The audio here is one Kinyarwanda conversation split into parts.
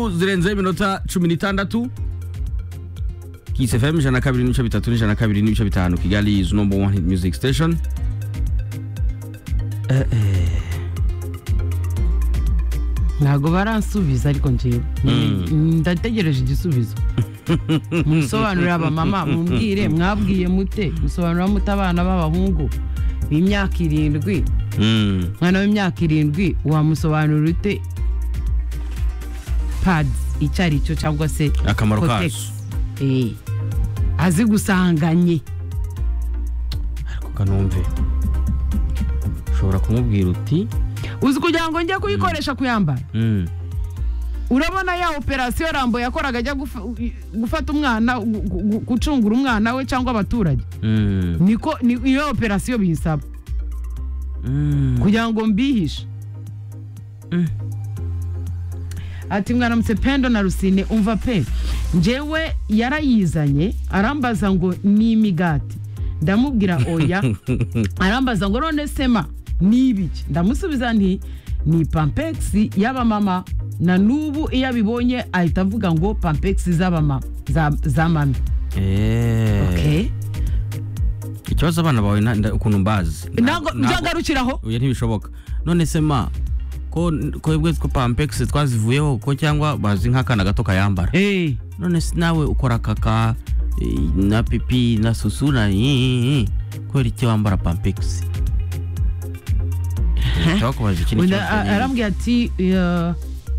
zirenzeho iminota cumi n'itandatu kisi fm ijana na kabiri n'ibice bitatu n'ijana na kabiri n'ibice bitanu kigali izi nomba wani music station ntabwo baransubiza ariko njyewe ndategereje igisubizo musobanurire abamama mumbwire mwabwiye mute musobanurira mute abana b'abahungu b'imyaka irindwi Mm. umwana w'imyaka irindwi wamusobanurira ute padi icyo ari cyo cyangwa se Akamaro kotegisi. kazo. Eh. azi gusanganye ariko kanumve ushobora kumubwira uti uzi kugira ngo njye kuyikoresha kuyambara mm, urabona ya operasiyo rambo yakoraga ajya gufa- gufata umwana gu- gu- gucungura umwana we cyangwa abaturage mm, niko ni iyo operasiyo biyisaba mm. kugira ngo mbihishe Mm. ati mwaramutse pendo na rusine umva pe njyewe yarayizanye arambaza ngo ni imigati ndamubwira oya arambaza ngo none sema ni ibiki ndamusubiza nti ni pampegisi y'abamama na n'ubu iyo abibonye ahita avuga ngo pampegisi z'abamama za- za mami Eh. Okay. ikibazo abana bawe na- nda- ukuntu mbazi ntabwo byagarukiraho oya ntibishoboka none se ma ko ko bwe ko pampegisi twazivuyeho ko cyangwa bazi nk'akana gato kayambara Eh. none se nawe ukora kaka eh, na pipi na susu na iyi kubera iki wambara pampegisi cyangwa kubaza ikindi Undi kibazo a- nyine. arambwira ati eh,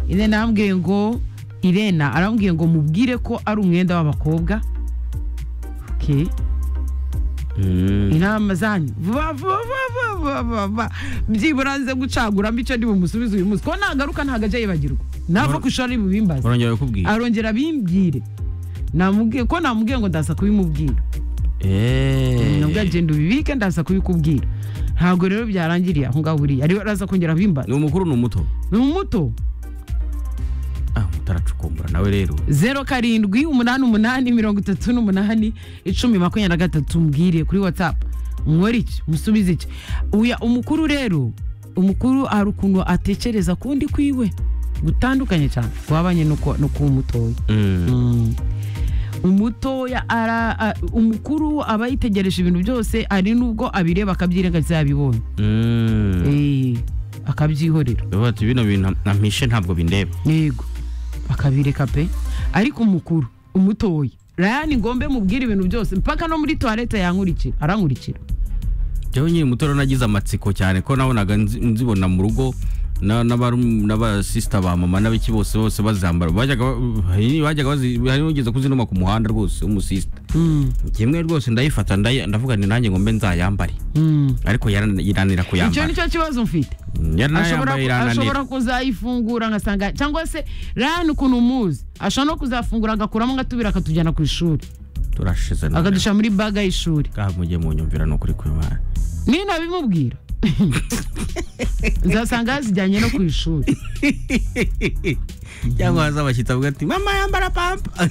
irena arambwiye ngo irena arambwiye ngo mubwire ko ari umwenda w'abakobwa Okay. Mm. inama zanyu vuba vuba vuba vuba vuba byibura nze gucaguramo icyo ndi bumusubize uyu munsi ko nagaruka ntabwo ajya yibagirwa nava ku ishuri bibimbaza barongera bakubwira arongera abimbwire namubwiye ko namubwiye ngo ndaza kubimubwira nabwo Eh. agenda ubibike ndaza kubikubwira ntabwo rero byarangiriye aho ngaho buriya ariwe araza kongera abimbaza ni umukuru ni umuto ni umuto ah umuto aracukumbura nawe rero zeru karindwi umunani umunani mirongo itatu n'umunani icumi makumyabiri na gatatu mbwire kuri watsapu mwore iki musubize iki uya umukuru rero umukuru hari ukuntu atekereza kundi kwiwe gutandukanye cyane wabanye no kuba umutoya Mm. Mm. umutoya ara a- umukuru aba yitegereje ibintu byose ari n'ubwo abireba akabyirengagiza yabibonye Mm. Eh, akabyihorera Bavuga ati bino bintu ampishe ntabwo bindeba yego bakabireka pe ariko umukuru umutoya rayani ngombe mubwire ibintu byose mpaka no muri tuwarete yankurikira arankurikira jyewe nyine muto rero nagize amatsiko cyane ko nabonaga nzi- nzibona mu rugo na- n'abaru- n'abasisita ba mama n'abiki bose bose bazambara bajyaga ba- hari- bajyaga bazi- hari ugeze kuzinuma ku muhanda rwose w'umusisita Mm, kimwe rwose ndayifata ndayi- ndavuga ni nanjye ngo mbe nzayambare mm. ariko yaran- irananira icyo kuyambara ni cyo kibazo mfite Ashobora yaranayambaye ku- irananira ashobora kuzayifungura ngasanga cyangwa se rayani ukuntu umuzi ashobora no kuzafungura agakuramo agatubira akatujyana ku ishuri turashize none. akadushyira muri baga y'ishuri kaha mujye munyumvira ni ukuri kw'imana niyo nabimubwira nzasanga yazijyanye no ku ishuri cyangwa haza abashyitsi avuga ati mama yambara pampa